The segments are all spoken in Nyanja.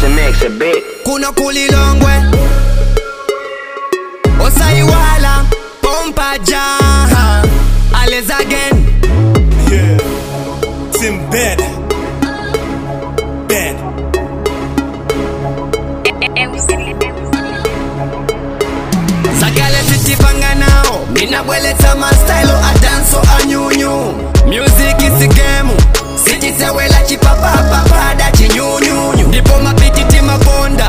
Asimexe bit. kuno kulilongwe osaiwala pompa jaha ales again Yeah. Tim bad. Bad. zakale titipanga nao minabweletsa mastylo adanso anyunyu music isigemu sichisewela chipapapapada chinyunyunyu ndipo mapiti timaponda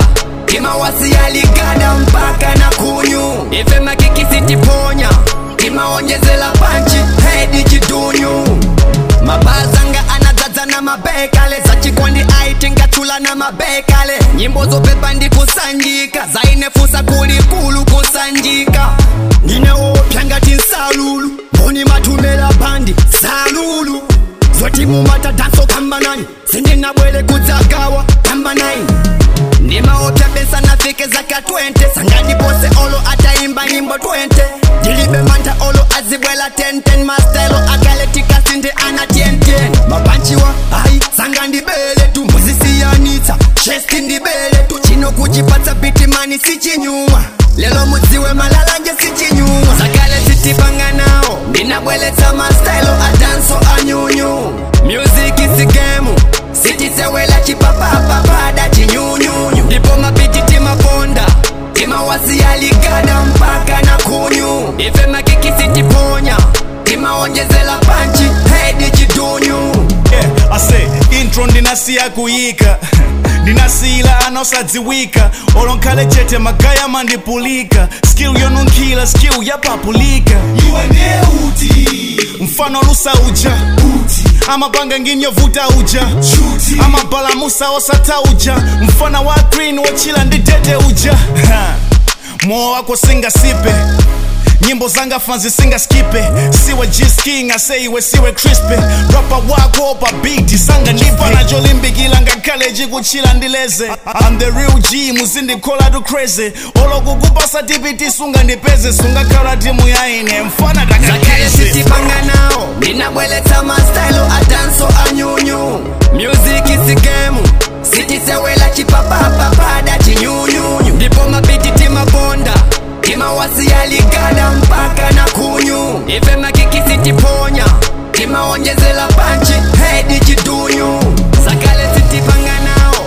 timawasiyaligada mpaka na kunyu ife makikisi tiponya timaonjezela panchi hedi chidunyu mabazanga anadzadza na mabekale zachikondi aitingachula na mabekale nyimbo zopepa ndi kusanjika zainefusa kulikulu kusanjika ndineopya ngati nsalulu mboni matumela bandi salulu zoti mumata danso kamba nani sindinabwele kudzagawa kamba 9 ndimaopya besa nafike zaka 20 sangandipose olo ataimba nyimbo 20 ndilibe manta olo azibwela 1010 mastelo akaletika sinde ana 1010 mapanchiwa ai sanga ndibele tu muzisiyanitsa chesti ndibele tu chino kuchipatsa bitimani sichinyuma lelo mudziwe malalanje sichinyuma zakale sitipanga nawo ndinabweletsa mastelo adanso anyunyu music isigemu sichisewela chipapapapada chinyunyunyu ndipo mapiti timaponda timawasiyaligada mpaka na kunyu ife makikisi tiponya timaonjezela panchi hedi chidunyu Yeah, I say intro ndinasiya kuyika ndinasiyila anosadziwika olonkhale chete magaya mandipulika skill yonunkhila skill yapapulika iwe ndiye uti mfano lusa uja uti amapanga nginyovuta uja chuti amabalamusa osata uja mfana wa green wochila ndi tete uja Ha. moyo wako singasipe nyimbo zanga fanzi singaskipe siwe gisking aseiwe siwe crispe rapa wako pa beat sanga ndipa nacholimbikila ngakhale chikuchila ndileze I'm the real G muzindikhola tu crazy olokukupasa tipiti sunga ndipeze sungakhala timu yaine mfana zakale takakeze sitipanga nawo ndinabweletsa mastylo adanso anyunyu music isigemu sichisewela chipapapapada chinyunyunyu ndipo mapiti timaponda timawasiyaligada mpaka na kunyu ife makikisi tiponya timaonjezela panchi hedi chidunyu zakale sitipanga nawo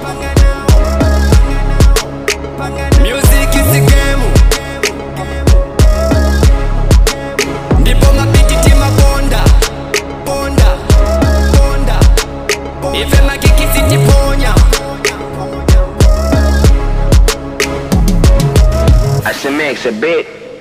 music isigemu ndipo mapiti timaponda ponda ponda ife makikisi tiponya Asimexe bit.